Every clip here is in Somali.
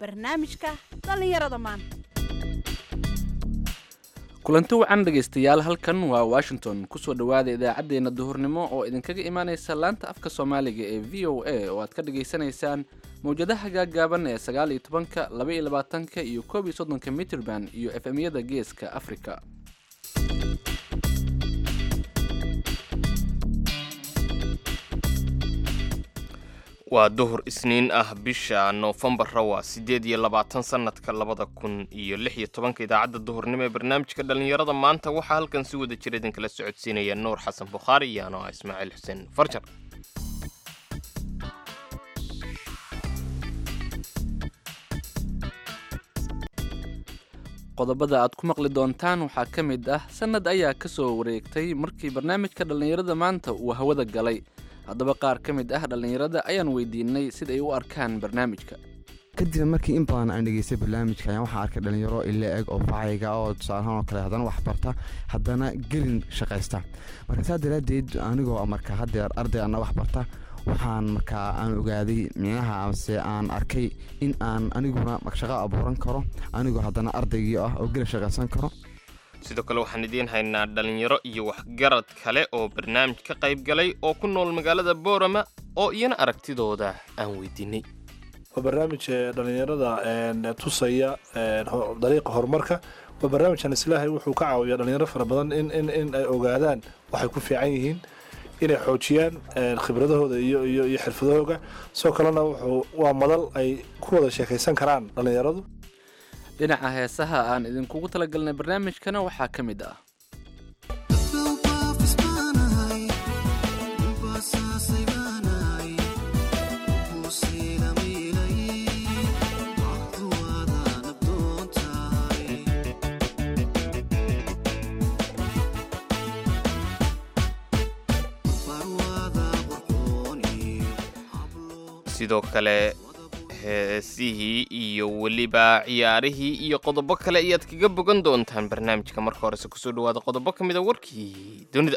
barnaamijka dhallinyarada maanta kulanti wacan dhegaystayaal halkan waa washington kusoo dhowaada idaacaddeenna duhurnimo oo idinkaga imaaneysa laanta afka soomaaliga ee v o a oo aad ka dhagaysanaysaan mawjadaha gaaggaaban ee sagaal iyo tobanka laba iyo labaatanka iyo koob iyo soddonka mitrband iyo efemyada geeska afrika waa duhur isniin ah bisha noofembara waa siddeed iyo labaatan sannadka labada kun iyo lix iyo tobanka idaacadda duhurnimo ee barnaamijka dhallinyarada maanta waxaa halkan si wada jira idinkala socodsiinaya nuur xasan bukhaari iyo ano ah ismaaciil xuseen farjar qodobada aad ku maqli doontaan waxaa ka mid ah sannad ayaa ka soo wareegtay markii barnaamijka dhallinyarada maanta uu hawada galay haddaba qaar ka mid ah dhallinyarada ayaan weydiinay sida ay u arkaan barnaamijka kadib markii in badan aan dhegeystay barnaamijka ayaan waxaa arkay dhalinyaro ila eg oo facayga oo tusaalahaan oo kale haddana wax barta haddana gelin shaqaysta marka saa daraadeed anigoo marka hadeer arday ana wax barta waxaan markaa aan ogaaday micnaha amase aan arkay in aan aniguna shaqo abuuran karo anigoo haddana ardaygii ah oo gelin shaqaysan karo sidoo kale waxaan idiin haynaa dhallinyaro iyo waxgarad kale oo barnaamij ka qayb galay oo ku nool magaalada boorama oo iyana aragtidooda aan weydiinay waa barnaamij dhallinyarada tusaya dariiqa horumarka waa barnaamijkan islaahay wuxuu ka caawiyaa dhalinyaro fara badan in in ay ogaadaan waxay ku fiican yihiin inay xoojiyaan khibradahooda iyo iyo iyo xirfadahooga sidoo kalena wuxuu waa madal ay ku wada sheekaysan karaan dhallinyaradu dhinaca heesaha aan idinkugu talagalnay barnaamijkana waxaa ka mid ah sidoo kale heesihii iyo weliba ciyaarihii iyo qodobo kale ayaad kaga bogan doontaan barnaamijka marka horese kusoo dhawaada qodobo ka mid a warkii dunida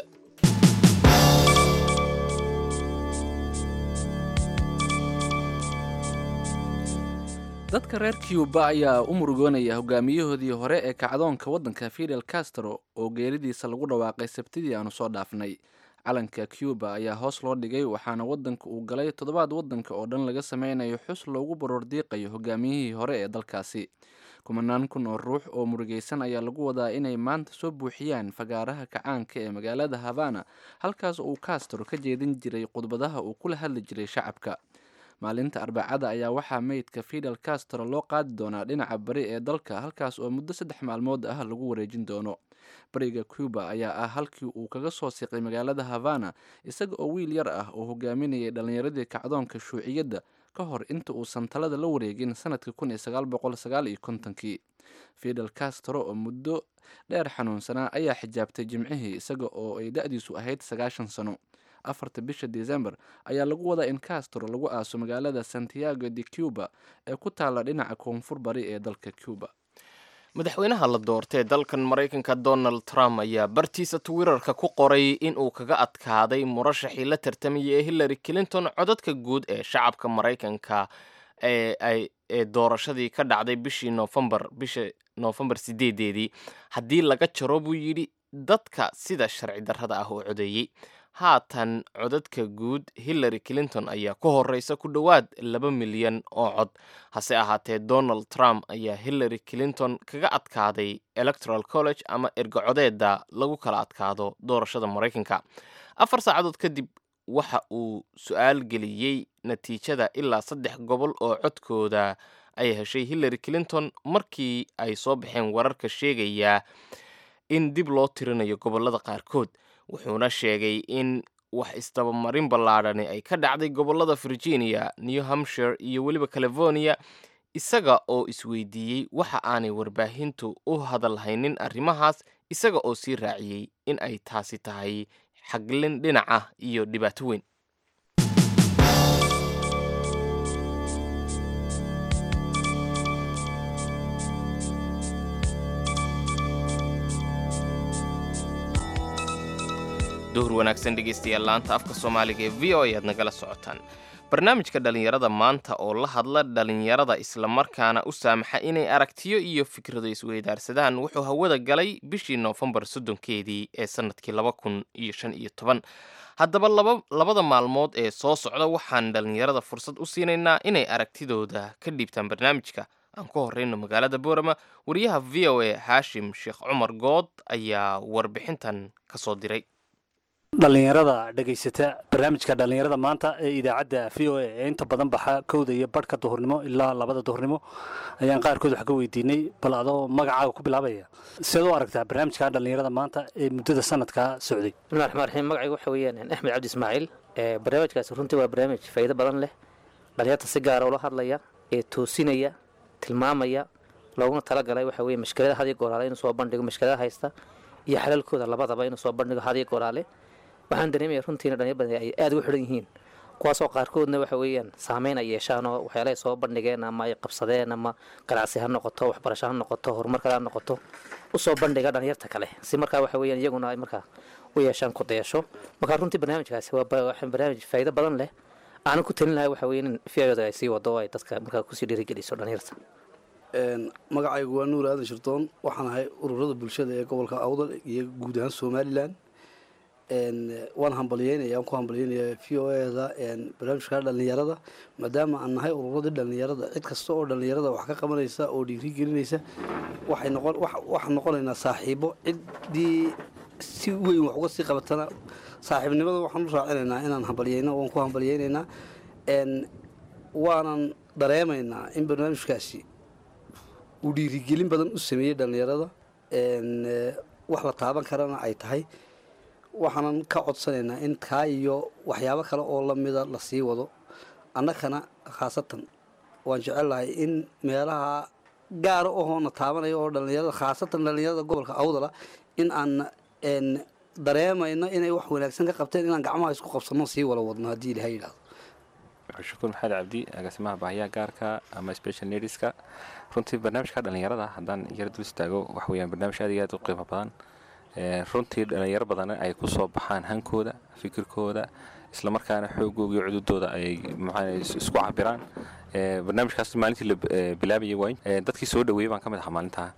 dadka reer cuba ayaa u murugoonaya hogaamiyahoodii hore ee kacdoonka waddanka fidel castro oo geeridiisa lagu dhawaaqay sabtidii aanu soo dhaafnay calanka cuba ayaa hoos loo dhigay waxaana waddanka uu galay toddobaad waddanka oo dhan laga sameynayo xus loogu baroordiiqayo hogaamiyihii hore ee dalkaasi kumanaan kun oo ruux oo murugaysan ayaa lagu wadaa inay maanta soo buuxiyaan fagaaraha kacaanka ee magaalada havana halkaas uu castro ka jeedin jiray khudbadaha uu kula hadli jiray shacabka maalinta arbacada ayaa waxaa meydka fidel castro loo qaadi doonaa dhinaca bari ee dalka halkaas oo muddo saddex maalmood ah lagu wareejin doono bariga cuba ayaa ah halkii uu kaga soo siqay magaalada havana isaga oo wiil yar ah oo hogaaminayay dhallinyaradii kacdoonka shuuciyadda ka hor inta uusan talada la wareegin sanadka kun iyo sagaal boqol sagaal iyo kontonkii fidel castro oo muddo dheer xanuunsanaa ayaa xijaabtay jimcihii isaga oo ay da-diisu ahayd sagaashan sano afarta bisha december ayaa lagu wadaa in castro lagu aaso magaalada santiago de cuba ee ku taalla dhinaca koonfur bari ee dalka cuba madaxweynaha la doortay dalkan maraykanka donald trump ayaa bartiisa twitterka ku qoray inuu kaga adkaaday murashaxii la tartamayay ee hillary clinton codadka guud ee shacabka maraykanka ee doorashadii ka dhacday bishii noofembar bisha noofembar sideedeedii haddii laga jaro buu yidhi dadka sida sharci darrada ah oo codeeyey haatan codadka guud hillary clinton ayaa ku horeysa ku dhowaad laba milyan oo cod hase ahaatee donald trump ayaa hillary clinton kaga adkaaday electoral college ama ergacodeeda lagu kala adkaado doorashada maraykanka afar saacadood kadib waxa uu su-aal geliyey natiijada ilaa saddex gobol oo codkooda ay heshay hillary clinton markii ay soo baxeen wararka sheegaya in dib loo tirinayo gobolada qaarkood wuxuuna sheegay in wax isdabamarin ballaadhani ay ka dhacday gobolada virginia new hampshire iyo weliba california isaga oo isweydiiyey waxa aanay warbaahintu u hadalhaynin arrimahaas isaga oo sii raaciyey in ay taasi tahay xaglin dhinaca iyo dhibaato weyn duhur wanaagsan dhegaystayaal laanta afka soomaaliga ee v o a aad nagala socotaan barnaamijka dhallinyarada maanta oo la hadla dhallinyarada islamarkaana u saamaxa inay aragtiyo iyo fikrado isweydaarsadaan wuxuu hawada galay bishii noofembar soddonkeedii ee sannadkii laba kun iyo shan iyo toban haddaba labada maalmood ee soo socda waxaan dhallinyarada fursad u siinaynaa inay aragtidooda ka dhiibtaan barnaamijka aan ku horreyno magaalada boorama wariyaha v o a haashim sheekh cumar good ayaa warbixintan ka soo diray dhallinyarada dhegaysata barnaamijka dhallinyarada maanta ee idaacadda v o a ee inta badan baxa kowda iyo badhka duhurnimo ilaa labada duhurnimo ayaan qaarkood wax ka weydiinay bal adoo magacaaga ku bilaabaya siad u aragtaa barnaamijka dhallinyarada maanta ee muddada sanadkaa socday bismillahi raxmaan raxiim magacaygu waxa weeyaan axmed cabdi ismaaciil barnaamijkaasi runtii waa barnaamij faa'iido badan leh dhallinyarta si gaara ula hadlaya ee toosinaya tilmaamaya looguna talagalay waxa weye mashkilada hadiyo goolaale inuu soo bandhigo mashkilada haysta iyo xalalkooda labadaba inuu soo bandhigo hadiyo goolaale waxaan dareemaya runtiina dhalinyar badan ay aada ugu xidhan yihiin kuwaasoo qaarkoodna waxa weeyaan saameyn ay yeeshaan oo waxyaalahay soo bandhigeen ama ay qabsadeen ama ganacsi ha noqoto waxbarasho ha noqoto horumar kale ha noqoto usoo bandhiga dhalinyarta kale si markaa waxa weeyaan iyaguna ay markaa u yeeshaan ku dayasho markaa runtii barnaamijkaasi waa barnaamij faa'iido badan leh aanan ku talin lahay waxa weeye in fiayooda ay sii wado oo ay dadka markaa kusii dhiirigeliso dhalinyarta magacaygu waa nuur aadan shirdoon waxaan ahay ururada bulshada ee gobolka awdal iyo guud ahaan somalilan waan hambalyeynaya aan ku hambalyeynaya v o eda barnaamijka dhalinyarada maadaama aan nahay ururadii dhalinyarada cid kasta oo dhalinyarada wax ka qabanaysa oo dhiiri gelinaysa waxay noqon waxaan noqonaynaa saaxiibo ciddii si weyn wax uga sii qabatana saaxiibnimada waxaan u raacinaynaa inaan hambalyeyno waan ku hambalyeynaynaa waanan dareemaynaa in barnaamijkaasi uu dhiirigelin badan u sameeyey dhalinyarada wax la taaban karana ay tahay waxaanan ka codsanaynaa in kaa iyo waxyaabo kale oo lamida la sii wado annakana khaasatan waan jecelahay in meelaha gaara ohoona taabanaya oo dhalinyarada khaasatan dhalinyarada gobolka awdala in aan dareemayno inay wax wanaagsan ka qabteen inaan gacmaha isku qabsano sii wala wadno haddii ilaha yidhahdo shukuur maxamed cabdi agaasimaha baahiyaha gaarka ama special needska runtii barnaamijka dhalinyarada haddaan yara dul istaago waxa weyaan barnaamij aad iyo aad u qiimo badan runtii dhalinyaro badan ay ku soo baxaan hankooda fikirkooda islamarkaana xoogooga iyo cududooda ay maxaa isku cabiraan barnaamijkaas maalintii la bilaabayay waay dadkii soo dhaweeyey baan ka mid ahaa maalintaa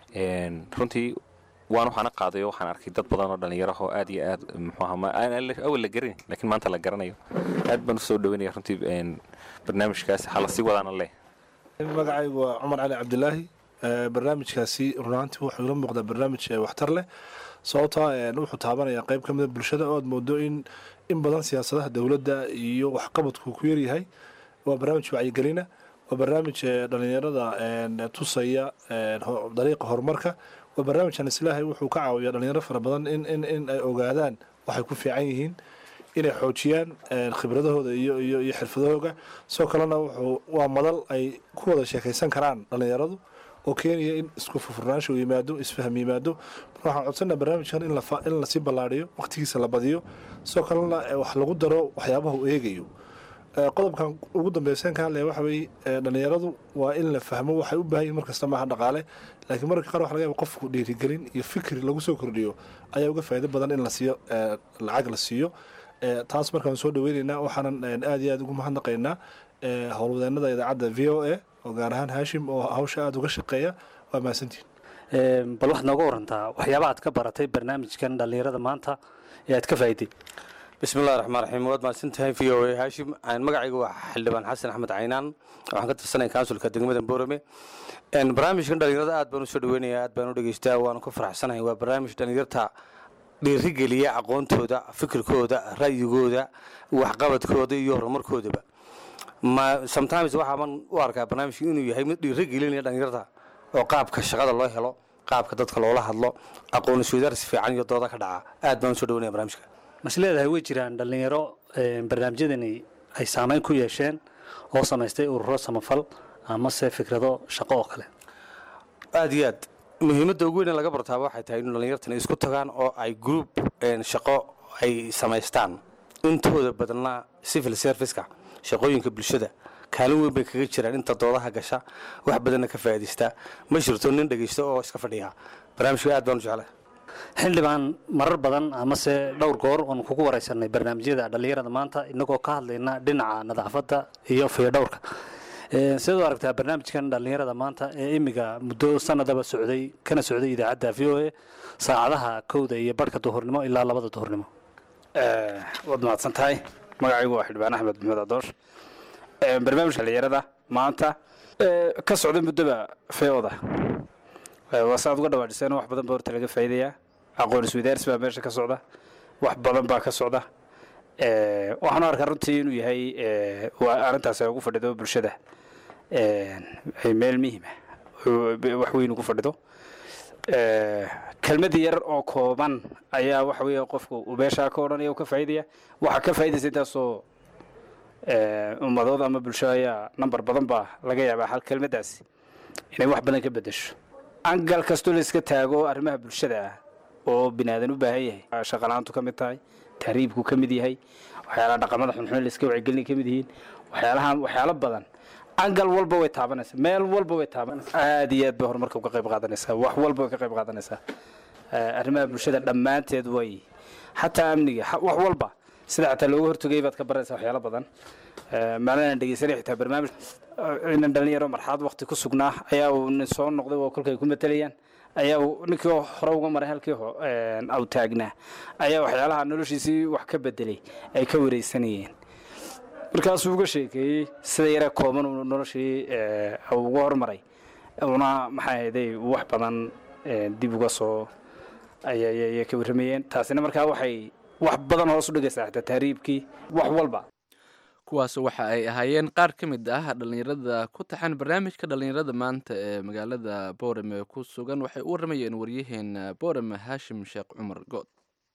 runtii waan waxaana qaaday oo waxaan arkay dad badan oo dhalinyarahoo aad iyo aad muxuahaawal la garanay laakiin maanta la garanayo aad baan usoo dhaweynaya runtii barnaamijkaas hala sii wadaana leh magacaygu waa cumar cali cabdilaahi barnaamijkaasi runaantii wuxuu ila muuqdaa barnaamij waxtar leh sababtaa wuxuu taabanayaa qayb ka mida bulshada oo aad moodo in in badan siyaasadaha dowladda iyo waxqabadku ku yaryahay waa barnaamij wacyigelina waa barnaamij dhalinyarada tusaya dariiqa horumarka waa barnaamijkan islaahay wuxuu ka caawiyaa dhalinyaro fara badan in in in ay ogaadaan waxay ku fiican yihiin inay xoojiyaan khibradahooda iyo iyo iyo xirfadahooga sidoo kalena wuxuu waa madal ay ku wada sheekaysan karaan dhalinyaradu oo keenaya in isku furfurnaansha uu yimaado isfaham yimaado marka waxaan codsanaa barnaamijkan in la in lasii ballaadhiyo waqtigiisa la badiyo sidoo kalena wax lagu daro waxyaabaha uu eegayo qodobkan ugu dambeyseen ka hadlaya waxa weeye dhalinyaradu waa in la fahmo waxay u baahan yihin markasta maaha dhaqaale laakiin mararka qaar waxa laga yaba qofku dhiirigelin iyo fikri lagu soo kordhiyo ayaa uga faa'iido badan in la siiyo lacag la siiyo taas markaan soo dhaweynaynaa waxaanan aad iyo aad ugu mahadnaqaynaa howlwadeenada idaacadda v o a oo gaar ahaan haashim oo hawsha aada uga shaqeeya waa mahadsantihin bal waxaad nooga warantaa waxyaaba aad ka baratay barnaamijkan dhallinyarada maanta ee aad ka faa'iday bismillahi raxmaan raxiim waad mahadsantahay v o a haashim magacaygu waa xildhibaan xasan axmed caynaan waxaan ka tirsanaya kaunsulka degmada boorame barnaamijkan dhallinyarada aad baan usoo dhaweynaya aad baan u dhegeystaa waanu ka faraxsanahay waa barnaamij dhallinyarta dhiirigeliya aqoontooda fikirkooda ra'yigooda waxqabadkooda iyo horumarkoodaba sometimes waxaaban u arkaa barnaamijka inuu yahay mid dhiirigelinaya dhallinyarta oo qaabka shaqada loo helo qaabka dadka loola hadlo aqoon isweydaarsi fiican iyo dooda ka dhaca aad baan usoo dhaweynaya barnaamijka mas leedahay way jiraan dhallinyaro barnaamijyadani ay saameyn ku yeesheen oo samaystay ururo samafal amase fikrado shaqo oo kale aad iyo aad muhiimadda ugu weyn ee laga bartaaba waxay tahay in dhallinyartan isku tagaan oo ay group shaqo ay samaystaan intooda badnaa civil serviceka shaqooyinka bulshada kaalin weyn bay kaga jiraan inta doodaha gasha wax badanna ka faa'iidaysta ma jirto nin dhegaysto oo iska fadhiya barnaamijka aad baan u jeclay xildhibaan marar badan amase dhowr goor oon kugu wareysanay barnaamijyada dhallinyarada maanta inagoo ka hadlayna dhinaca nadaafadda iyo fiyodhowrka sidaad u aragtaa barnaamijkan dhallinyarada maanta ee imiga muddo sanadaba socday kana socday idaacadda v o a saacadaha kowda iyo barhka duhurnimo ilaa labada duhurnimo waad mahadsan tahay magacaygu waa xildhibaan axmed maxmed adoosh barnaamijka dhallinyarada maanta ka socda muddoba feoda waa saaad uga dhawaajiseen wax badan baa horta laga faa'iidayaa aqoon isweydaarsi baa meesha ka socda wax badan baa ka socda waxaan u arkaa runtii inuu yahay waa arrintaas ay ugu fadhido bulshada meel muhiima wax weyn ugu fadhido kelmad yar oo kooban ayaa waxa weeye qofku uu meeshaa ka odhanaya uu ka faa'iidaya waxaa ka faa'iidaysa intaasoo ummadood ama bulsho ayaa nambar badan baa laga yaabaa hal kelmaddaasi inay wax badan ka beddesho angal kastoo la iska taago arrimaha bulshada ah oo binaadan u baahan yahay shaqalaantu ka mid tahay tahriibku ka mid yahay waxyaalaha dhaqamada xunxun la iska wacyigelin ka mid yihiin waxyaalaha waxyaalo badan angal walba way taabanaysaa meel walba way taabanaysaa aad iyo aad bay horumarka uga qayb qaadanaysaa wax walba way ka qayb qaadanaysaa arrimaha bulshada dhammaanteed way xataa amniga wax walba sida xataa looga hortogay baad ka baranaysaa waxyaalo badan maalinaan dhegeysanay xitaa barnaamij inan dhalinyaro marxalad waqti ku sugnaa ayaa uu nin soo noqday oo kolkay ku matalayaan ayaa uu ninkii hore uga maray halkii aw taagnaa ayaa waxyaalaha noloshiisii wax ka bedelay ay ka wareysanayeen markaasuu uga sheekeeyey sida yare kooban uu noloshii uga hormaray una maxaa ahayday wax badan dib uga soo ayay ka warramayeen taasina markaa waxay wax badan hoos u dhigaysaa xitaa tahriibkii wax walba kuwaas waxa ay ahaayeen qaar ka mid ah dhallinyarada ku taxan barnaamijka dhallinyarada maanta ee magaalada boorame ku sugan waxay u warramayeen waryaheena boorame haashim sheekh cumar good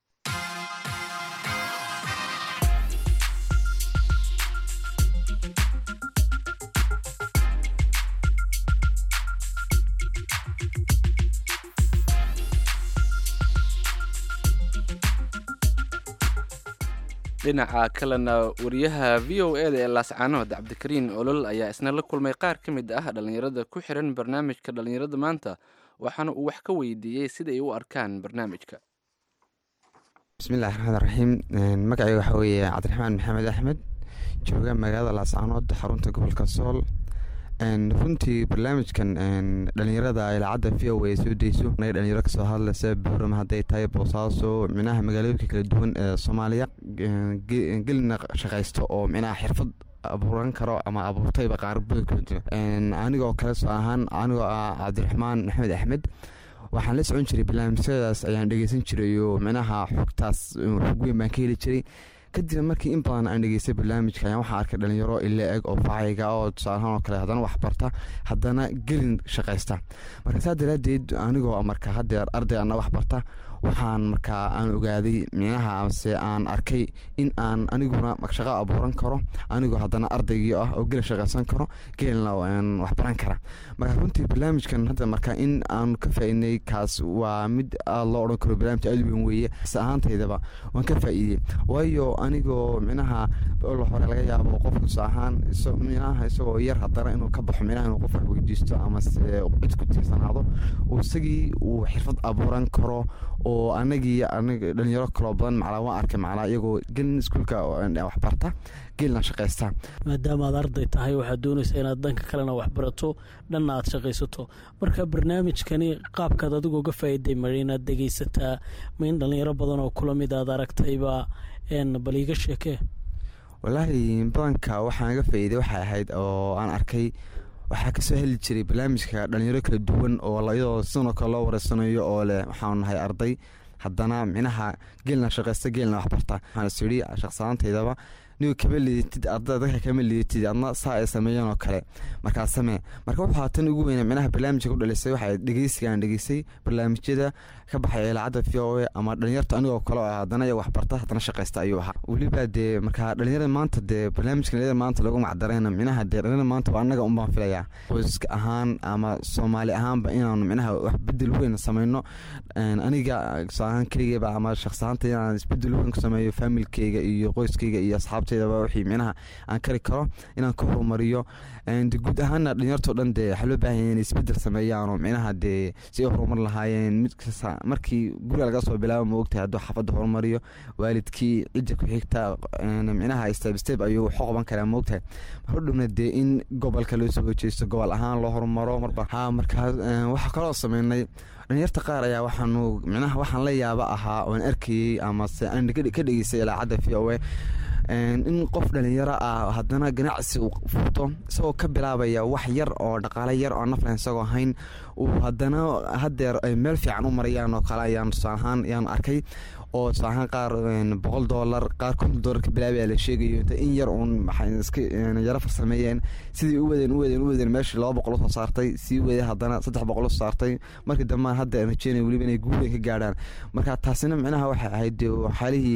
dhinaca kalena wariyaha v o eda ee laascaanood cabdikariin olol ayaa isna la kulmay qaar ka mid ah dhallinyarada ku xiran barnaamijka dhallinyarada maanta waxaana uu wax ka weydiiyey sida ay u arkaan barnaamijka bismillahi raxmaan raxiim magacayga waxaa weeye cabdiraxmaan maxamed axmed jooga magaalada laascaanood xarunta gobolka sool runtii barnaamijkan dhalinyarada idaacadda v o a soo deyso naga dhalinyaro kasoo hadlaysa boorama hadday tahay boosaaso micnaha magaalooyinka kala duwan ee soomaaliya gelina shaqaysto oo micnaha xirfad abuuran karo ama abuurtayba qaarabada kala duwan anigoo kale soo ahaan anigoo ah cabdiraxmaan maxamed axmed waxaan la socon jiray barnaamijyadaas ayaan dhegeysan jiray oo micnaha xogtaas xog weyn baan ka heli jiray kadibna markii in badan aan dhegeystay barnaamijka ayaan waxaa arkay dhalinyaro ila eg oo facayga oo tusaalahaan oo kale haddana wax barta haddana gelin shaqaysta marka saa daraadeed anigoo marka hadeer arday ana wax barta waxaan markaa aan ogaaday micnaha amase aan arkay in aan aniguna shaqo abuuran karo anigoo haddana ardaygii ah oo gelin shaqaysan karo gelina wax baran kara marka runtii barnaamijkan hadda marka in aan ka faaidnay kaas waa mid aad loo odhan karo barnaamij aad weyn weeye is ahaantaydaba waan ka faa'iidey waayo anigoo micnaha la hore laga yaabo qofku is ahaan micnaha isagoo yar haddana inuu ka baxo micnaha inuu qof wax weydiisto amase cid ku tiirsanaado oo isagii uu xirfad abuuran karo oo anagii aniga dhalinyaro kaloo badan maclaa waan arkay maclaa iyagoo gelin iskuulka waxbarta gelina shaqaysta maadaama aad arday tahay waxaad doonaysaa inaad dhanka kalena waxbarato dhanna aad shaqaysato marka barnaamijkani qaabkaad adigoo ga faa'iiday mara inaad dhegaysataa ma in dhalinyaro badan oo kula mid aad aragtayba bal iiga sheekee walaahi badanka waxaan ga faa'iiday waxay ahayd oo aan arkay waxaa kasoo heli jiray barnaamijka dhalinyaro kala duwan oo iyadoo sidoo kale loo wareysanayo oo leh waxaanu nahay arday haddana micnaha geelna shaqaysta geelna waxbarta waxaan is yidhi shaqsanaantaydaba nigu kama lidatid arda dadka kama lidatid adna saa ay sameeyeen oo kale markaa samee marka waxaa tan ugu weyna micnaha barnaamijka ku dhalisay waxay dhegeysigaan dhegeysay barnaamijyada ka baxaya idaacadda v o a ama dhalinyarta anigoo kale oo haddana iyaga waxbarta haddana shaqaysta ayuu ahaa weliba dee markaa dhalinyarada maanta dee barnaamijka dhalinyarada maanta lagu macdarayna micnaha dee dhalinyarada maanta waa annaga unbaan filayaa qoyska ahaan ama soomaali ahaanba inaanu micnaha wax bedel weyn samayno aniga tusaalahaan keligeyba ama shaqsahaanta inaan isbedel weyn ku sameeyo faamilkeyga iyo qoyskeyga iyo asxaabta asxaabteydaba wixii micnaha aan kari karo inaan ka horumariyo de guud ahaana dhalinyartoo dhan dee waxaa loo baahan yahay inay isbedel sameeyaan oo micnaha dee si ay horumar lahaayeen mid kasta markii guriga laga soo bilaabo ma ogtahay hadduu xaafadda horumariyo waalidkii cidda ku xigta micnaha step step ayuu waxu qaban karaa ma ogtahay hordhowna dee in gobolka loo soo hojeysto gobol ahaan loo horumaro marba ha markaas waxaa kaloo sameynay dhalinyarta qaar ayaa waxaanu micnaha waxaan la yaaba ahaa oan arkayey amase aan ka dhegeystay ilaacadda v o a in qof dhalinyaro ah haddana ganacsi uu furto isagoo ka bilaabaya wax yar oo dhaqaale yar oo naflan isagoo hayn uu haddana hadeer ay meel fiican u marayaan oo kale ayaan tusaalahaan ayaan arkay oo tusaalahaan qaar boqol doolar qaar konton doolar ka bilaabaya la sheegayo inta in yar uun waxay iska yaro farsameeyeen sidii u wadeen u wadeen u wadeen meeshii laba boqol usoo saartay sii wadeen haddana saddex boqol usoo saartay markii dambaan hadda aan rajeynaya weliba inay guulen ka gaadhaan marka taasina micnaha waxay ahayd dee xaalihii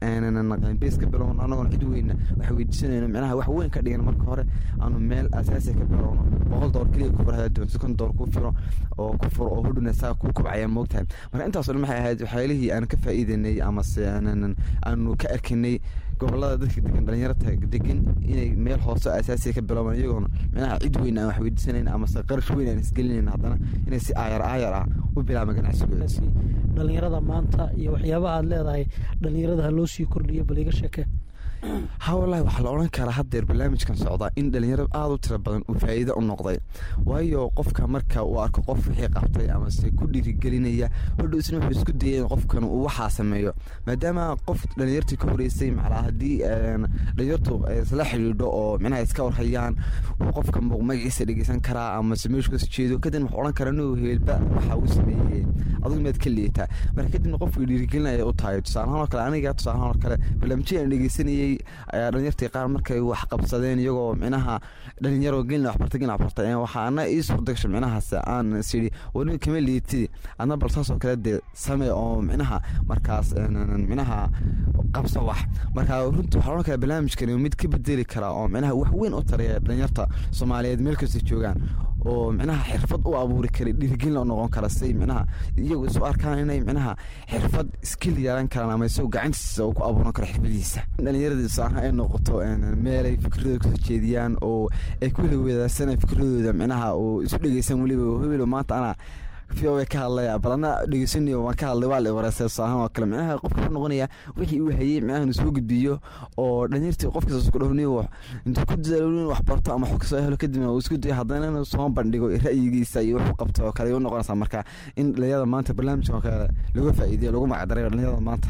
bees ka bilowno annagoon cid weyna waxa weydiisanayno micnaha wax weyn ka dhigan marka hore aanu meel asaasi ka bilowno boqol doolar keliya ku furo hadaa doonto kon doolar ku firo oo ku furo oo hudhuna saa ku kobcaya moogtahay marka intaasoo dhan waxay ahayd waxyaalihii aan ka faa'iidanay amase aanu ka arkanay gobolada dadka degan dhalinyarta degan inay meel hoose asaasiya ka biloobaan iyagoona micnaha cid weyn aan wax weydiisanayn amase qarash weyn aan isgelinayn haddana inay si aayar aayar ah u bilaabaan ganacsigooda dhalinyarada maanta iyo waxyaabaha aad leedahay dhalinyarada ha loo sii kordhiyo bal iga sheeke ha wallaahi waxaa la odhan karaa haddeer barnaamijkan socdaa in dhalinyaro aada u tiro badan uu faa'iido u noqday waayo qofka marka uu arko qof wixii qabtay amase ku dhiirigelinaya hodhow isna wuxuu isku dayay in qofkan uu waxaa sameeyo maadaama qof dhalinyartii ka horeysay macnaa haddii dhalinyartu isla xidhiidho oo micnaha iska warhayaan uu qofka magaciisa dhegeysan karaa amase meeshu kasoo jeedo kadibna wuxuu odhan karaa inuu heelba waxa uu sameeyey adigu miyaad ka liitaa marka kadibna qofkii dhiirigelinaya u tahay tusaalahaan oo kale aniga tusaalahaan oo kale barnaamijyada aan dhegeysanayay ayaa dhalinyartii qaar markay wax qabsadeen iyagoo micnaha dhalinyaro gelina waxbarta gelina waxbarta waxaa ana ii suurdagasha micnahaas aan isyidhi wani kama liitidi adna bal saasoo kale dee same oo micnaha markaas micnaha qabso wax marka runtii waxaa odhan karaa barnaamijkani mid ka bedeli kara oo micnaha wax weyn u taraya dhalinyarta soomaaliyeed meel kasta joogaan oo micnaha xirfad u abuuri kara dhiirigelin u noqon kara say micnaha iyagu isu arkaan inay micnaha xirfad skill yeelan karaan ama isagoo gacantiisa uu ku abuuran karo xirfadiisa dhalinyaradiisa aha ay noqoto meelay fikradooda kasoo jeediyaan oo ay ku weli wadaagsanay fikradooda micnaha oo isu dhegeysan weliba hebelo maanta ana v o ka hadlaya bal ana dhegeysanayo waan ka hadlay waa la wareysay tusaalahaan oo kale micnaha qofka wuxuu noqonaya wixii uu hayey micnaha inuu soo gudbiyo oo dhalinyartii qofkiisa isku dhowniyo intuu ku dadaalo in wax barto ama wax kasoo helo kadibna uu isku dayo haddana inuu soo bandhigo ra'yigiisa iyo wuxuu qabto oo kale ay u noqonaysaa marka in dhalinyarada maanta barnaamijka oo kale laga faa'iideyo lagu magacdarayo dhalinyarada maanta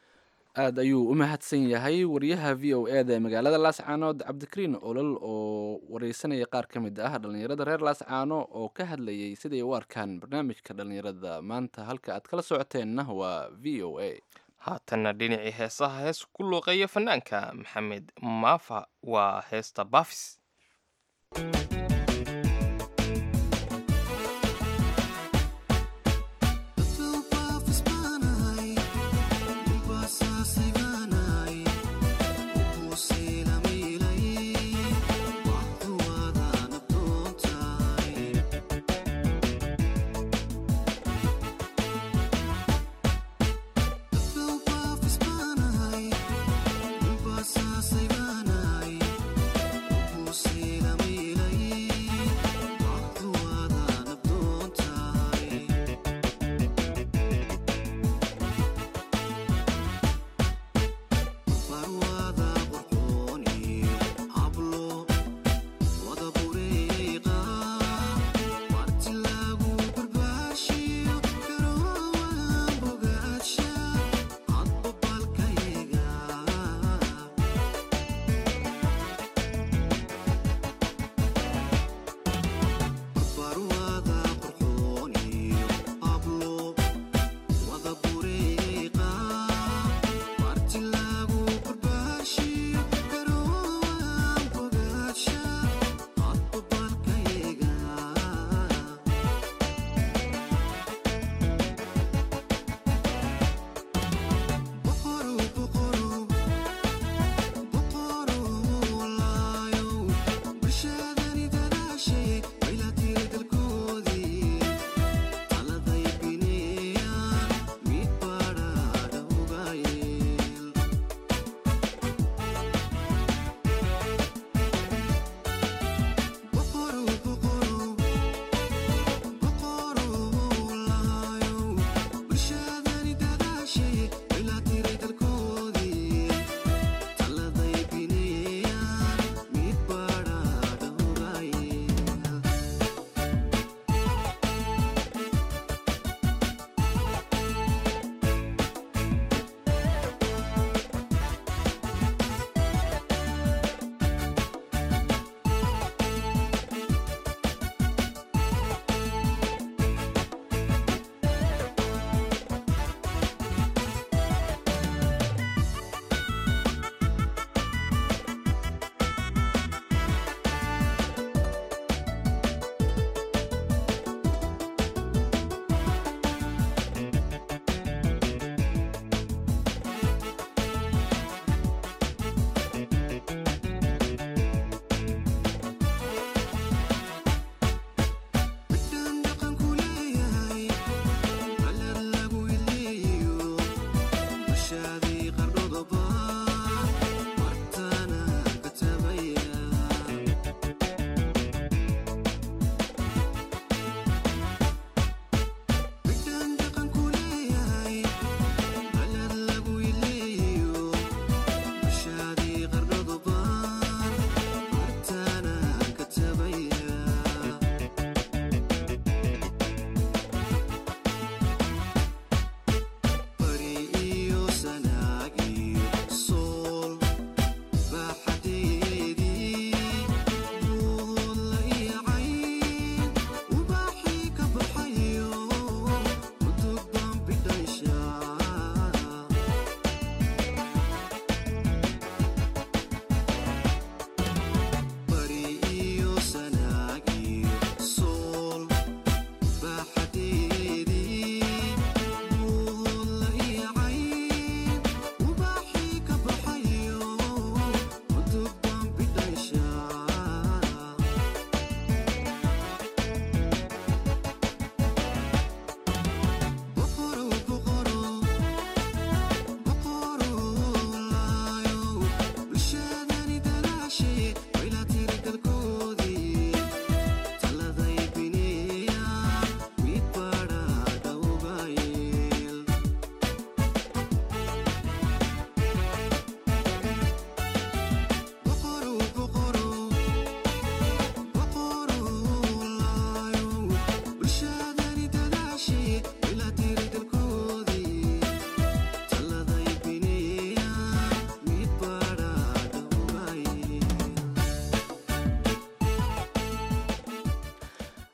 aad ayuu u mahadsan yahay wariyaha v o e da ee magaalada laascaanood cabdikariin olol oo wareysanaya qaar ka mid ah dhalinyarada reer laascaano oo ka hadlayay siday u arkaan barnaamijka dhalinyarada maanta halka aad kala socoteenna waa v o a haatanna dhinacii heesaha hees ku luuqeeya fanaanka maxamed maafa waa heesta bafis Say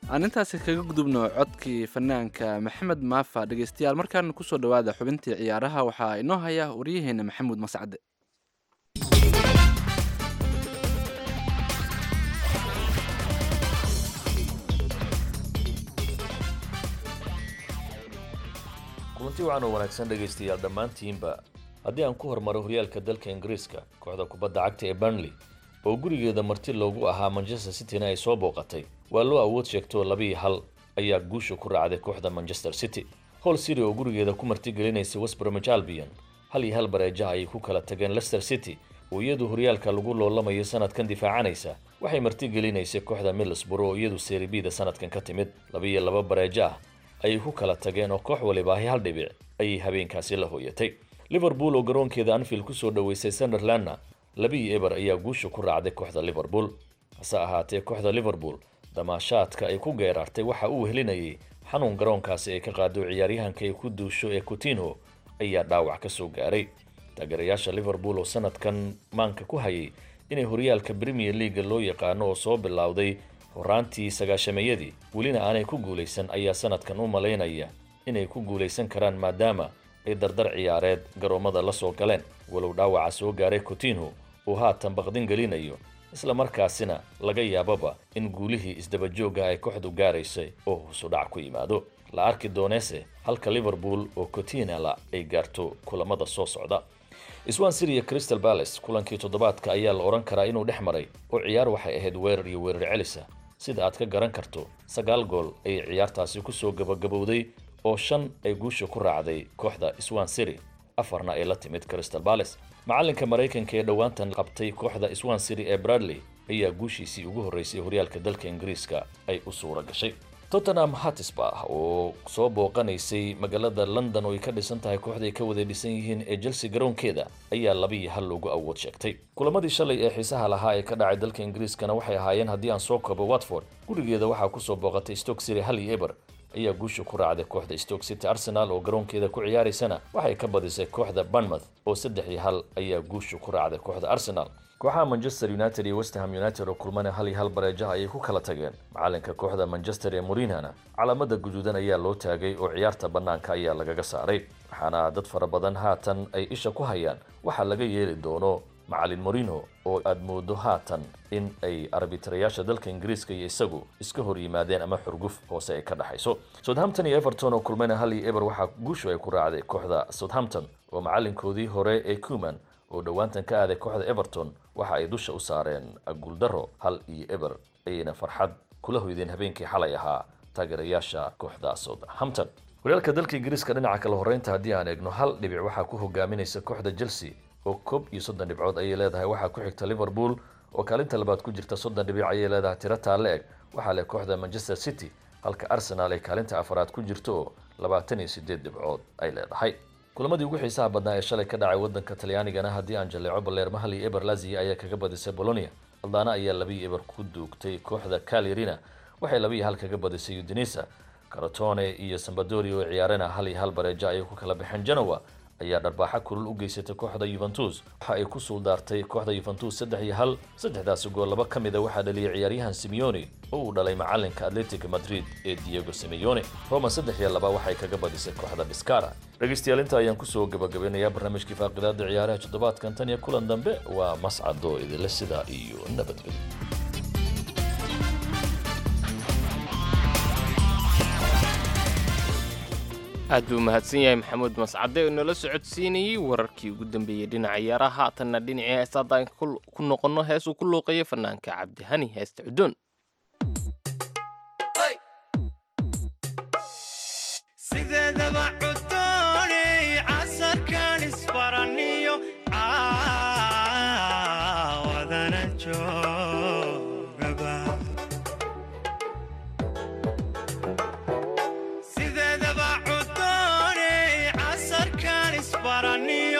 aan intaasi kaga gudubno codkii fanaanka maxamed maafa dhegeystayaal markaan kusoo dhowaada xubintii ciyaaraha waxaa inoo haya waryaheena maxamuud mascade kulanti wacan oo wanaagsan dhegaystayaal dhammaantiinba haddii aan ku hormaro horyaalka dalka ingiriiska kooxda kubadda cagta ee burnley oo gurigeeda marti loogu ahaa manchester cityna ay soo booqatay waa loo awood sheegtoo labiiyo hal ayaa guusha ku raacday kooxda manchester city hol city oo gurigeeda ku martigelinaysay westbromich albion hal iyo hal bareejaha ayay ku kala tageen leicester city oo iyadu horyaalka lagu loolamayo sanadkan difaacanaysa waxay martigelinaysay kooxda middlesborough oo iyadu seribida sanadkan ka timid labiiyo laba bareejo ah ayay ku kala tageen oo koox walibaahi hal dhibic ayay habeenkaasi la hooyatay liverpool oo garoonkeeda anfield kusoo dhoweysay sunderlandna labiiyo eber ayaa guusha ku raacday kooxda liverpool hase ahaatee kooxda liverpool damaashaadka ay ku geeraartay waxa uu helinayay xanuun garoonkaasi ay ka qaado ciyaaryahanka ay ku duusho ee coutinho ayaa dhaawac ka soo gaaray taageerayaasha liverpool oo sanadkan maanka ku hayay inay horyaalka premier leaga loo yaqaano oo soo bilowday horaantii sagaashameeyadii welina aanay ku guulaysan ayaa sanadkan u malaynaya inay ku guulaysan karaan maadaama ay dardar ciyaareed garoommada la soo galeen walow dhaawaca soo gaaray coutinho uu haatan baqdin gelinayo isla markaasina laga yaababa in guulihii isdabajoogga ay kooxdu gaaraysay oo husu dhac ku yimaado la arki dooneese halka liverpool oo cotinala ay gaarto kulamada soo socda swan city iyo crystal palace kulankii toddobaadka ayaa la odhan karaa inuu dhex maray oo ciyaar waxay ahayd weerar iyo weerar celisa sida aad ka garan karto sagaal gool ayay ciyaartaasi kusoo gabagabowday oo shan ay guusha ku raacday kooxda swan city afarna ay la timid crystal palace macalinka maraykanka ee dhowaantan qabtay kooxda swan city ee bradley ayaa guushiisii ugu horreysay horyaalka dalka ingiriiska ay u suura gashay tottenham hatisba oo soo booqanaysay magaalada london oo ay ka dhisan tahay kooxda ay ka wada dhisan yihiin ee chelsea garoonkeeda ayaa labiiyo hal loogu awood sheegtay kulamadii shalay ee xiisaha lahaa ee ka dhacay dalka ingiriiskana waxay ahaayeen haddii aan soo koobo watford gurigeeda waxaa kusoo booqatay stoke city hal iyo eber ayaa guusha ku raacday kooxda stoke city arsenal oo garoonkeeda ku ciyaaraysana waxay ka badisay kooxda bournemouth oo saddex iyo hal ayaa guusha ku raacday kooxda arsenal kooxaha manchester united iyo westham united oo kulmana hal iyo hal bareejaha ayay ku kala tageen macalinka kooxda manchester ee murinhana calaamada guduudan ayaa loo taagay oo ciyaarta bannaanka ayaa lagaga saaray waxaana dad fara badan haatan ay isha ku hayaan waxaa laga yeeli doono macalin morino oo aad moodo haatan in ay arbitarayaasha dalka ingiriiska iyo isagu iska hor yimaadeen ama xurguf hoose ay ka dhexayso southampton iyo everton oo kulmayna hal iyo eber waxaa guushu ay ku raacday kooxda southampton oo macalinkoodii hore ee cuman oo dhowaantan ka aaday kooxda everton waxa ay dusha u saareen guuldaro hal iyo eber ayayna farxad kula hoydeen habeenkii xalay ahaa taageerayaasha kooxda southampton horyaalka dalka ingiriiska dhinaca kale horreynta haddii aan eegno hal dhibic waxaa ku hogaaminaysa kooxda chelsea oo koob iyo soddon dhibcood ayay leedahay waxaa ku xigta liverpool oo kaalinta labaad ku jirta soddon dhibic ayay leedahay tiro taalle eg waxaa leh kooxda manchester city halka arsenal ay kaalinta afaraad ku jirto oo labaatan iyo sideed dhibcood ay leedahay kulamadii ugu xiisaha badnaa ee shalay ka dhacay wadanka talyaanigana haddii aan jaleeco baleerma hal iyo eber lazia ayaa kaga badisay bolonia aldana ayaa labiiyo eber ku duugtay kooxda calirina waxay labiiyo hal kaga badisay udinisa caratone iyo sambadoria oo ciyaarena hal iyo hal bareejo ayay ku kala baxeen genoa ayaa dharbaaxa kulul u geysatay kooxda yuventus waxa ay ku suuldaartay kooxda yuventus saddex iyo hal saddexdaasi gool laba ka mida waxaa dhaliyay ciyaaryahan simeone oo uu dhalay macalinka atletic madrid ee diego simeone roma saddex iyo laba waxay kaga badisay kooxda biscara dhegaystayaal inta ayaan kusoo gabagabeynayaa barnaamijkii faaqidaada ciyaaraha toddobaadkan tan iyo kulan dambe waa mascado idinle sidaa iyo nabadgelyo aad buu mahadsan yahay maxamuud mascade oo nala socodsiinayey wararkii ugu dambeeyey dhinaca ciyaaraha haatanna dhinacii heestaadaan ku noqonno hees uu ku luuqeeyo fanaanka cabdihani heesta cudoon sideedaba cudooney casarkan isbaraniyo caawadana joogaba sideedaba cudooney casarkan isbaraniyo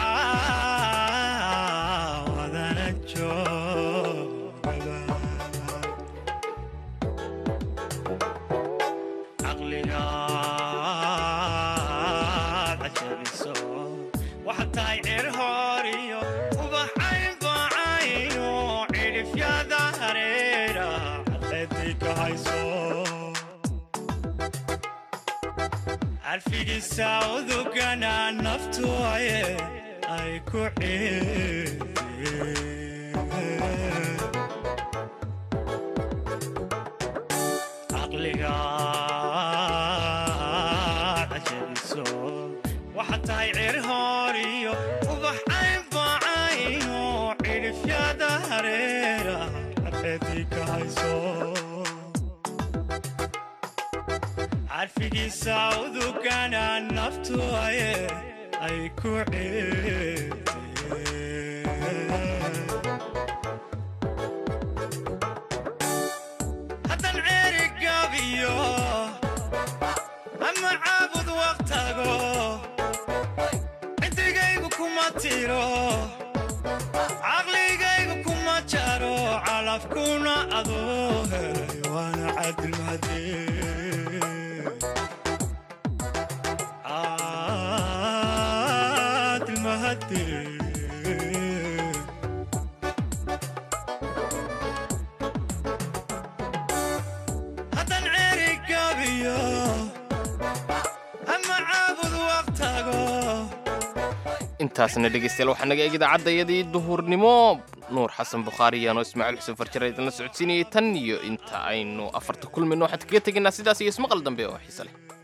caawadana joogaba caqligaad cajabiso waxaad tahay cir hooriyo ubaxayn baacayo cidhifyada hareera cadleedii ka hayso carfigiisa udugana naftu aye ay ku ciideen caqliga cajabiso waxaad tahay cir hoor iyo ubax aynbacayno cidhifyada hareera carfeedii ka hayso carfigiisa udugana naftu aye ay ku ciideen haddan ceeri gabiyo ama caabud waqtago ciddigaygu kuma tiro caqligaygu kuma jaro calafkuna adoo helay waana cadilmahadee cadilmahadee haddan ceeri gabiyo ama caabud waqtago intaasna dhegeystayaal waxaa naga eeg idaacadayadii duhurnimo nuur xasan bukhaari iyaanoo ismaaciil xuseen farjare idinla socodsiinayay tan iyo inta aynu afarta kulmayno waxaan kaga tegaynaa sidaas iyo ismaqal dambe oo xiise leh